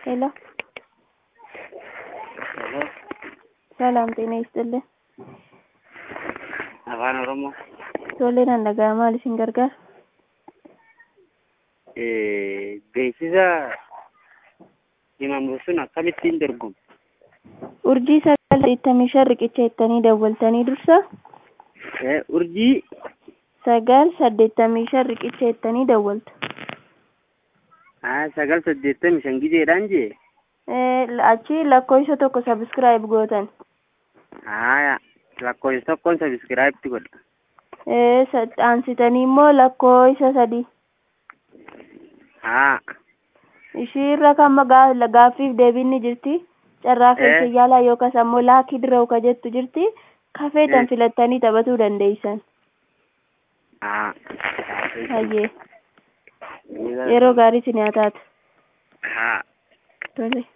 ሄሎ ሄሎ ሰላም ጤና ይስጥልን። afaan oromoo Ijoolleen handagaa maal isin gargaara? Eh, beeksisa himamu sun akkamittiin dorgomu Urjii sagal saddeettamii shan riqicha jettanii dawwaltanii dursa Eh, urjii sagal saddeettamii shan riqicha jettanii dawwaltu. ah, sagal saddeettamii shan gizeedhaan jee Eh, Achi lakkoofsa tokko sabiskiraayib gootan. haya lakkoofsa tokkoon sabiskiraayibti godha Eh, sa- Aansitanii immoo lakkoofsa sadii. haa Ishiirra kan magaa gaaffiif deebiin ni jirti. Carraa keessa Eh. yaalaa yookaas ammoo laakii dirroo ka jettu jirti. Kafeetan Eh. filattanii taphatuu dandeessan. haa Hayyee yeroo gaarii isin haa taatu. haa Tole.